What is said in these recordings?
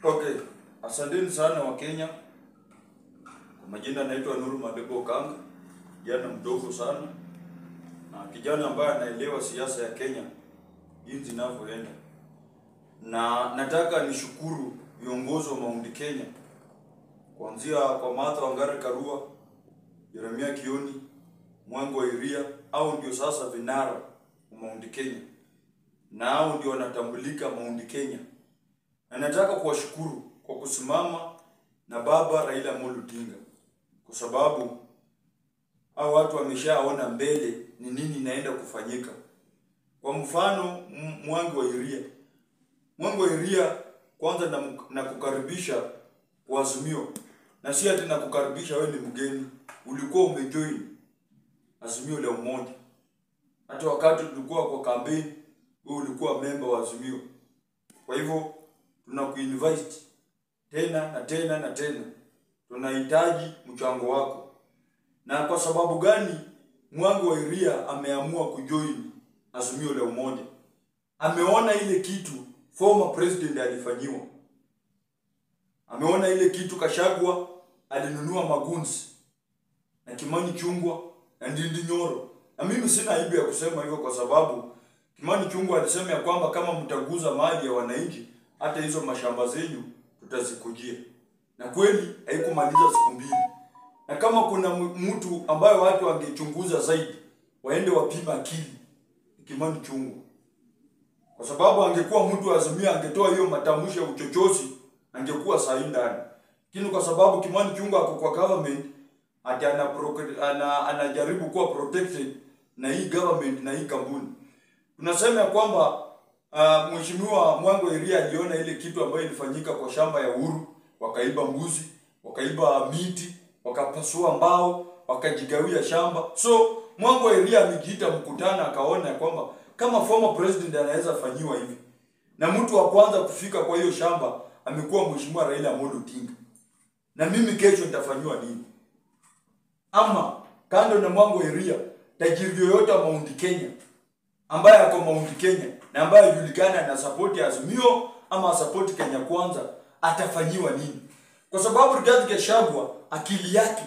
Okay, asanteni sana wa Kenya. Kwa majina naitwa Nuru Madebo Kanga, kijana mdogo sana na kijana ambaye anaelewa siasa ya Kenya jinsi inavyoenda, na nataka nishukuru viongozi wa Mount Kenya kuanzia kwa Martha Wangari Karua, Jeremia Kioni, Mwangi wa Iria, au ndio sasa vinara wa Mount Kenya na hao ndio wanatambulika Mount Kenya na nataka kuwashukuru kwa kusimama na baba Raila Amolo Odinga, kwa sababu hao watu wameshaona mbele ni nini inaenda kufanyika. Kwa mfano M- Mwangi wa Iria, Mwangi wa Iria, kwanza na, na kukaribisha kwa Azimio, na si ati na kukaribisha wewe ni mgeni, ulikuwa umejoin Azimio la Umoja. Hata wakati tulikuwa kwa kampeni, wewe ulikuwa memba wa Azimio. Kwa hivyo tunakuinvite tena na tena na tena, tunahitaji mchango wako. Na kwa sababu gani Mwangi wa Iria ameamua kujoin Azimio la Umoja? Ameona ile kitu former president alifanyiwa, ameona ile kitu Kashagwa alinunua magunzi na Kimani Chungwa na Ndindi Nyoro, na mimi sina aibu ya kusema hivyo kwa sababu Kimani Chungwa alisema ya kwamba kama mtaguza mali ya wananchi, hata hizo mashamba zenyu tutazikujia, na kweli haikumaliza siku mbili. Na kama kuna m- mtu ambayo watu wangechunguza zaidi, waende wapima akili ni Kimani Chungwa, kwa sababu angekuwa mtu wa Azimio angetoa hiyo matamshi ya uchochozi, angekuwa sahi ndani. Lakini kwa sababu Kimani Chungwa ako kwa government, ati ana, ana, anajaribu kuwa protected na hii government na hii kampuni tunasema ya kwamba uh, mheshimiwa Mwangi wa Iria aliona ile kitu ambayo ilifanyika kwa shamba ya Uhuru, wakaiba mbuzi, wakaiba miti, wakapasua mbao, wakajigawia shamba. So Mwangi wa Iria amejiita mkutano, akaona ya kwamba kama former president anaweza fanyiwa hivi, na mtu wa kwanza kufika kwa hiyo shamba amekuwa mheshimiwa Raila Amolo Odinga, na mimi kesho nitafanyiwa nini? Ama kando na Mwangi wa Iria, tajiri yoyote wa Mount Kenya ambaye ako Mount Kenya na ambaye julikana na support ya Azimio ama support Kenya Kwanza atafanyiwa nini? Kwa sababu Rigathi Gachagua akili yake,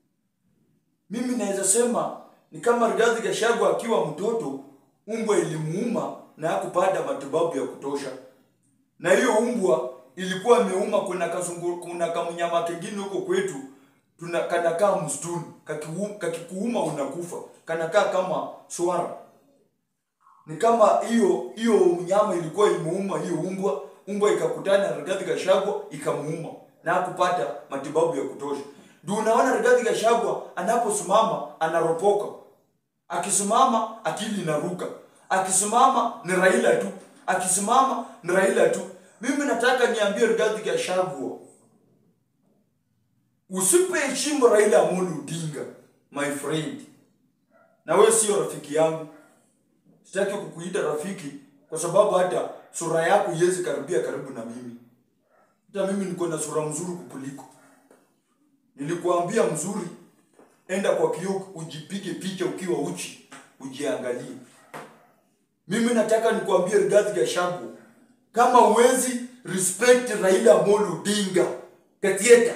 mimi naweza sema ni kama Rigathi Gachagua akiwa mtoto, umbwa ilimuuma na hakupata matibabu ya kutosha, na hiyo umbwa ilikuwa imeuma. Kuna kasungu, kuna kamnyama kengine huko kwetu tuna kanakaa msituni, kakiu- kakikuuma unakufa, kanakaa kama swara ni kama hiyo hiyo mnyama ilikuwa imeuma hiyo umbwa, umbwa ikakutana na Rigathi Gachagua ikamuuma na hakupata matibabu ya kutosha. Ndio unaona Rigathi Gachagua anaposimama anaropoka, akisimama akili inaruka, akisimama ni Raila tu, akisimama ni Raila tu. Mimi nataka niambie Rigathi Gachagua, usipoheshimu Raila Amolo Odinga my friend, na wewe sio rafiki yangu sitaki kukuita rafiki kwa sababu hata sura yako iwezi karibia karibu na mimi. Hata mimi niko na sura mzuri kukuliko. Nilikuambia mzuri, enda kwa kioo ujipige picha ukiwa uchi, ujiangalie. Mimi nataka nikuambie Rigathi Gachagua, kama uwezi respect Raila Amolo Odinga Katieta,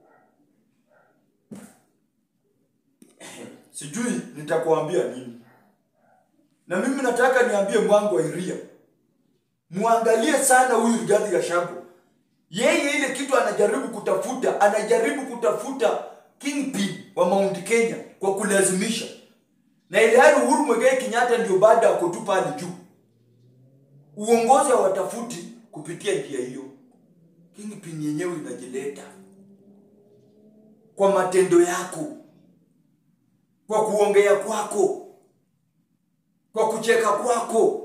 sijui nitakuambia nini na mimi nataka niambie Mwangi wa Iria, muangalie sana huyu Rigathi Gachagua. Yeye ile kitu anajaribu kutafuta, anajaribu kutafuta kingpin wa Mount Kenya kwa kulazimisha, na ile hali Uhuru Muigai Kenyatta ndio baada ako tu pale juu. Uongozi hawatafuti kupitia njia hiyo, kingpin yenyewe inajileta kwa matendo yako, kwa kuongea kwako kwa kucheka kwako.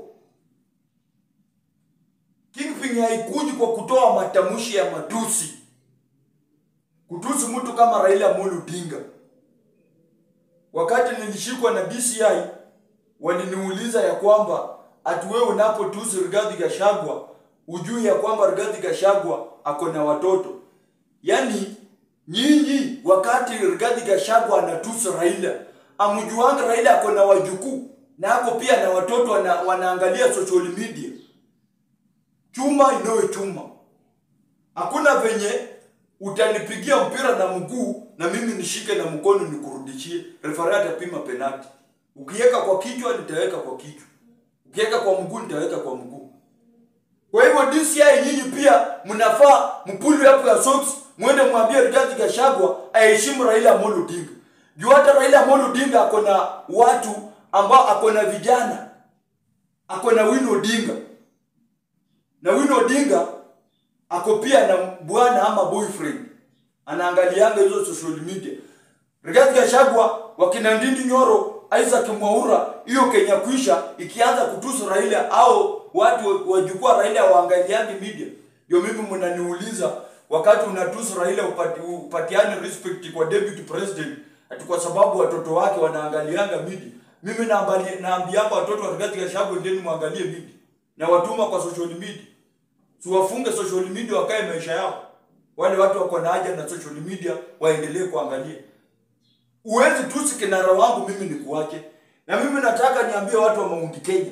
Kingpin haikuji kwa kutoa matamshi ya matusi, kutusi mtu kama Raila Amolo Odinga. Wakati nilishikwa na DCI waliniuliza ya kwamba ati wewe unapotusi Rigathi Gachagua ujui ya kwamba Rigathi Gachagua ako na watoto. Yaani nyinyi wakati Rigathi Gachagua anatusi Raila, amjuanga Raila ako na wajukuu na ako pia na watoto wana, wanaangalia social media. Chuma inoe chuma. hakuna venye utanipigia mpira na mguu na mimi nishike na mkono nikurudishie. Referee atapima penalti. Ukiweka kwa kichwa nitaweka kwa kichwa, ukiweka kwa mguu nitaweka kwa mguu. Kwa hivyo DCI nyinyi pia mnafaa mpuli hapo ya socks, mwende mwambie Rigathi Gachagua aheshimu Raila Amolo Odinga. Juu hata Raila Amolo Odinga ako na watu ambao ako na vijana, ako na Wino Odinga na Wino Odinga ako pia na bwana ama boyfriend anaangalianga hizo social media. Rigathi Gachagua wakina Ndindi Nyoro, Isaac Mwaura, hiyo Kenya kuisha ikianza kutusu Raila au watu wa jukwaa Raila waangaliangi media. Ndio mimi mnaniuliza wakati unatusu Raila upati, upatiane respect kwa deputy president ati kwa sababu watoto wake wanaangalianga media. Mimi naambia naambianga watoto wa Rigathi Gachagua ndeni muangalie media na watuma kwa social media siwafunge social media wakae maisha yao. Wale watu wako na haja na social media waendelee kuangalia. Uwezi tusi kinara wangu mimi nikuache, na mimi nataka niambie watu wa Mount Kenya,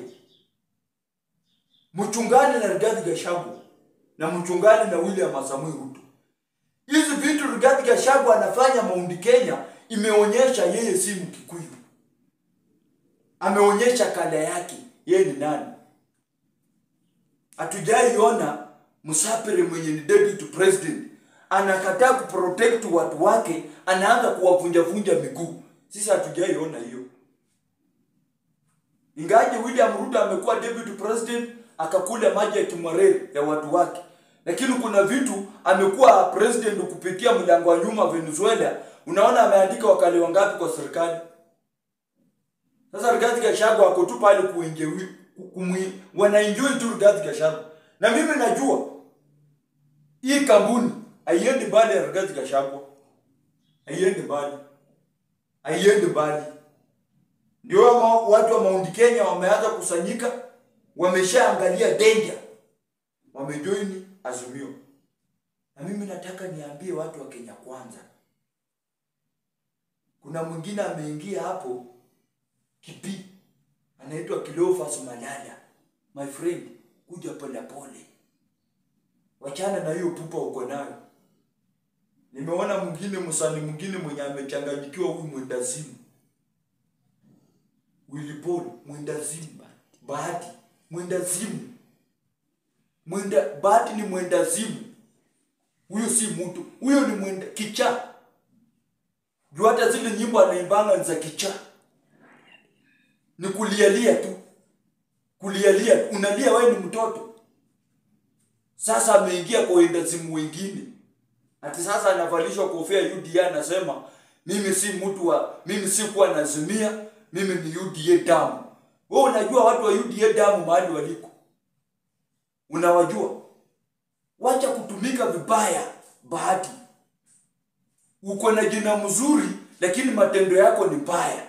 mchungane na Rigathi Gachagua na mchungane na William Samoei Ruto. Hizi vitu Rigathi Gachagua anafanya Mount Kenya imeonyesha yeye si Mkikuyu, ameonyesha kada yake yeye ni nani hatujaiona msapere mwenye ni deputy president anakataa kuprotect watu wake, anaanza kuwavunjavunja miguu. Sisi hatujaiona hiyo. Ingaje William Ruto amekuwa deputy president akakula maji ya kimwarere ya watu wake, lakini kuna vitu amekuwa president kupitia mlango wa nyuma Venezuela. Unaona ameandika wakali wangapi kwa serikali. Sasa Rigathi Gachagua ako tu pale kuenjewi kumwi wanaenjoy tu Rigathi Gachagua. Na mimi najua hii kampuni haiendi mbali ya Rigathi Gachagua. Haiendi mbali. Haiendi mbali. Ndio watu wa Mount Kenya wameanza kusanyika, wameshaangalia danger. Wamejoin Azimio. Na mimi nataka niambie watu wa Kenya kwanza. Kuna mwingine ameingia hapo kipi anaitwa Cleophas Malala. My friend, kuja pole pole, wachana na hiyo pupa uko nayo. Nimeona mwingine msanii mwingine mwenye amechanganyikiwa, huyu mwendazimu Willy Paul, mwendazimu Bahati, mwendazimu mwenda Bahati ni mwendazimu. Huyo si mtu, huyo ni mwenda kichaa. Juu hata zile nyimbo anaimbanga ni za kichaa ni kulialia tu, kulialia. Unalia wewe ni mtoto. Sasa ameingia kwa wendazimu wengine, ati sasa anavalishwa kofia UDA, anasema mimi si mtu wa, mimi si kuwa nazimia, mimi ni UDA damu. Wewe unajua watu wa UDA damu mahali waliko, unawajua. Wacha kutumika vibaya. Bahati, uko na jina mzuri, lakini matendo yako ni mbaya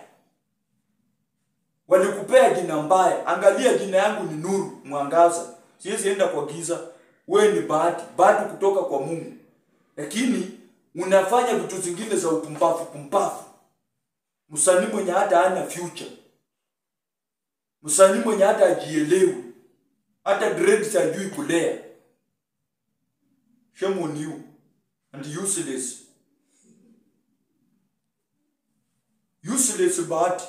walikupea jina mbaya. Angalia jina yangu ni nuru, mwangaza, siwezi enda kwa giza. Wewe ni bahati, bahati kutoka kwa Mungu, lakini unafanya vitu zingine za upumbavu pumbavu. Msanii mwenye hata hana future, msanii mwenye hata ajielewi, hata dreads hajui kulea. Shame on you and useless, useless Bahati.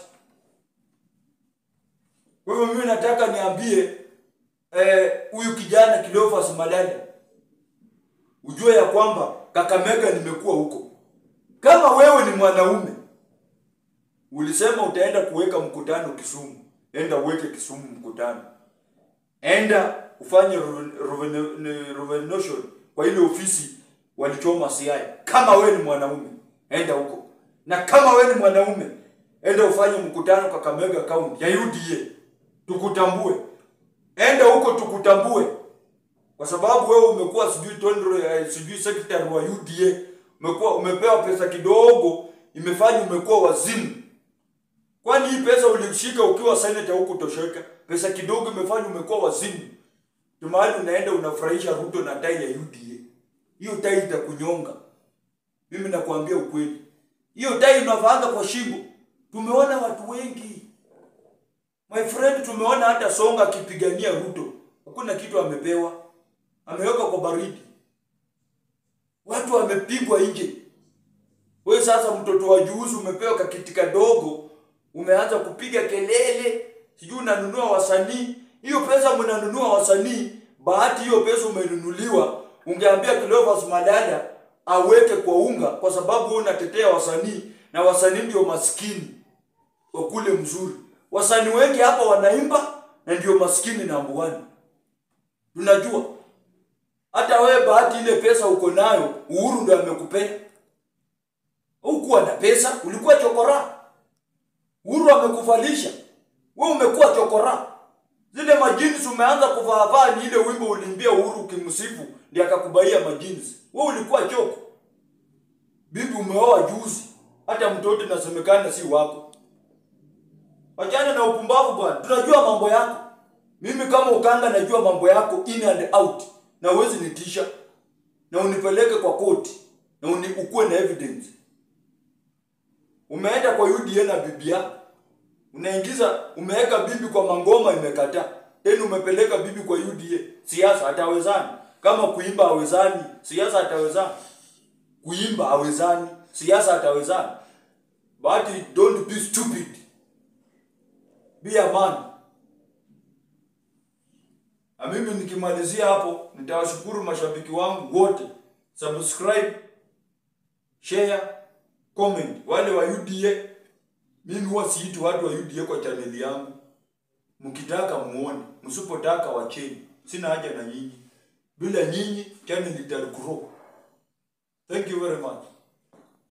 Kwa hivyo mimi nataka niambie huyu eh, kijana Cleophas Malala ujue ya kwamba Kakamega nimekuwa huko. Kama wewe ni mwanaume ulisema utaenda kuweka mkutano Kisumu, enda uweke Kisumu mkutano, enda ufanye renovation kwa ile ofisi walichoma Siaya. Kama wewe ni mwanaume enda huko, na kama wewe ni mwanaume enda ufanye mkutano Kakamega County ya UDA tukutambue. Enda huko tukutambue, kwa sababu wewe umekuwa sijui tondro eh, sijui secretary wa UDA, umekuwa umepewa pesa kidogo, imefanya umekuwa wazimu. Kwani hii pesa ulishika ukiwa senator huko tosheka? Pesa kidogo imefanya umekuwa wazimu. Tumahali unaenda unafurahisha Ruto na tai ya UDA. Hiyo tai itakunyonga. Mimi nakwambia ukweli, hiyo tai unavaanga kwa shingo. Tumeona watu wengi My friend, tumeona hata Songa akipigania Ruto, hakuna kitu amepewa, ameweka kwa baridi. watu wamepigwa nje. Wewe sasa mtoto wa juzi umepewa kakiti kadogo, umeanza kupiga kelele, sijui unanunua wasanii. Hiyo pesa mnanunua wasanii, bahati hiyo pesa umenunuliwa, ungeambia Cleophas Malala aweke kwa unga, kwa sababu wewe unatetea wasanii na wasanii ndio maskini wakule mzuri. Wasanii wengi hapa wanaimba na ndio maskini namba one. Tunajua hata wewe bahati ile pesa uko nayo, Uhuru ndio amekupea. Hukuwa na pesa, ulikuwa chokora. Uhuru amekuvalisha. Wewe umekuwa chokora. Zile majinsi umeanza kuvaavaa ni ile wimbo uliimbia Uhuru ukimsifu ndiye akakubaia majinsi. Wewe ulikuwa choko. Bibi umeoa juzi. Hata mtoto inasemekana si wako. Wachana na upumbavu bwana. Tunajua mambo yako. Mimi kama ukanga najua mambo yako in and out. Na uwezi nitisha. Na unipeleke kwa koti. Na uni, ukuwe na evidence. Umeenda kwa UDA na bibi yako. Unaingiza umeweka bibi kwa mangoma imekataa. Tena umepeleka bibi kwa UDA. Siasa hatawezani. Kama kuimba hawezani, siasa hatawezani. Kuimba hawezani, siasa hatawezani. But don't be stupid. Be a man. Na mimi nikimalizia hapo, nitawashukuru mashabiki wangu wote. Subscribe, share, comment. Wale wa UDA, mimi huwa siiti watu wa UDA kwa chaneli yangu. Mkitaka muone, msipotaka wacheni. Sina haja na nyinyi. Bila nyinyi channel itagrow. Thank you very much.